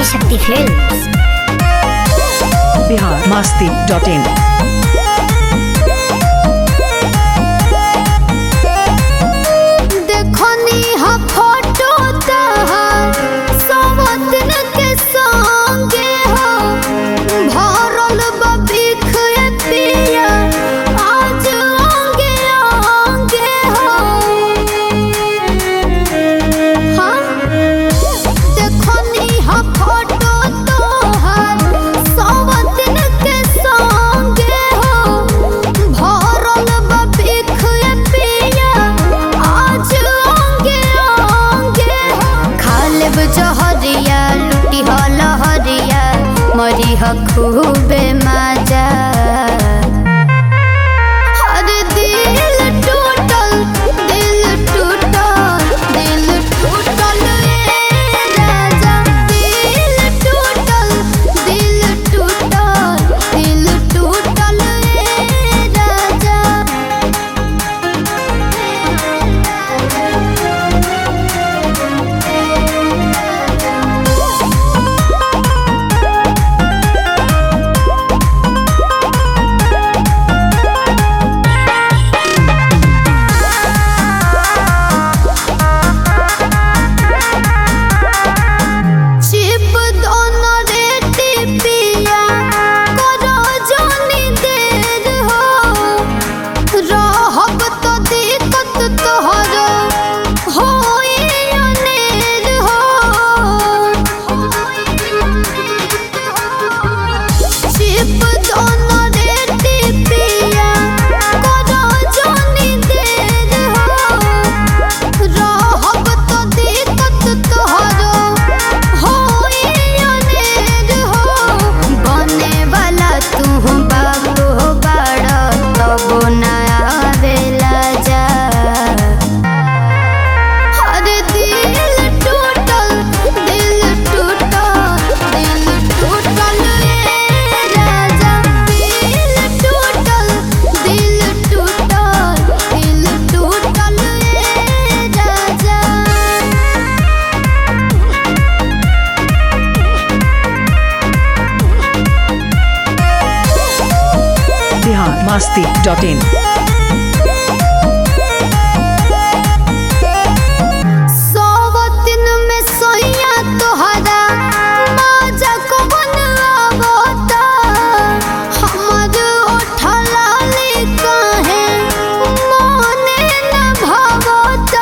Adishakti films Bihar Masti dot in देखनी हा photo तहार सवतन के संगे हो भरल बा बिख ए पिया आज आगे आगे हो हाँ देखनी हा फोटो तोहार सवतन के संगे हो भरल बा बिख ए पिया आज आगे आगे हो खालेब जहरिया लुटी ह लहरिया मरी ह खूबे मजा हर दिल टूटल दिल टूटल दिल टूटल ए राजा दिल टूटल दिल टूटल दिल टूटल ए राजा चिप दोनों रेती पिया करो जोनी देर हो रहब तो दिक्कत तोहरो होई अनेर हो चिप दोनों रेती पिया करो जोनी देर हो रहब तो दिक्कत तोहरो होई अनेर हो बने वाला तू बाबू बाड़ तबो ना आवेला जा हर दिल टूटल दिल टूटल दिल टूटल ए राजा दिल टूटल दिल टूटल दिल टूटल ए राजा बिहार मस्ती डॉट इन सौवतिन में सोइया तोहरा माजा को बनवावता हमर ओठलाली काहे मोने न भावता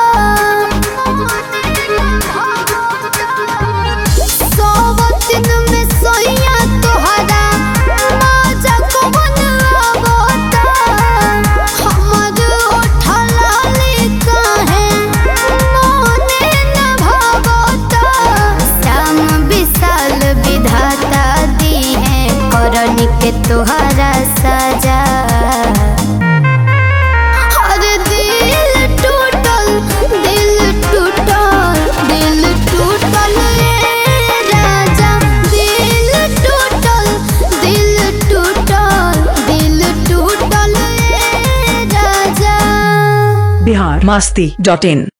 सौवतिन में सोइया तोहरा माजा को बनवावता हमर ओठलाली काहे मोने न भावता श्याम विशाल विधाता दी है करन के तोहरा सजा हर दिल टूटल दिल टूटल दिल टूटल ए राजा दिल टूटल दिल टूटल दिल टूटल ए राजा बिहार मस्ती डॉट इन